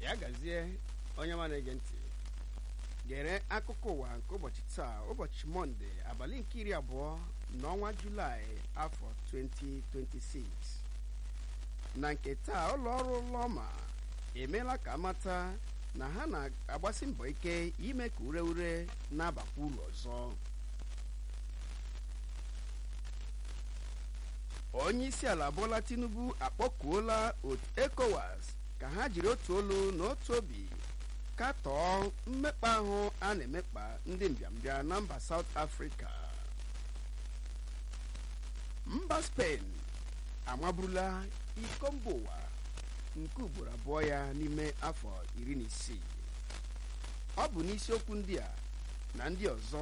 ya gazie onye ma na-ege ntị gere akụkọ ụwa nke ụbọchị taa ụbọchị mọnde abalị nke iri abụọ n'ọnwa julaị afọ 2026 na nke taa ụlọ ọrụ lọma emeela ka amata na ha na-agbasi mbọ ike ime ka ure ure na-abakwa uru ọzọ onye isi ala Bola Tinubu akpọkuola ECOWAS ka ha jiri otu olu na otu obi katọọ mmekpa ahụ a na-emekpa ndị mbịambịa na mba South Africa mba Spain amaburula iko mba ụwa nke ugboro abụọ ya n'ime afọ iri na isii ọ bụ n'isiokwu ndị a na ndị ọzọ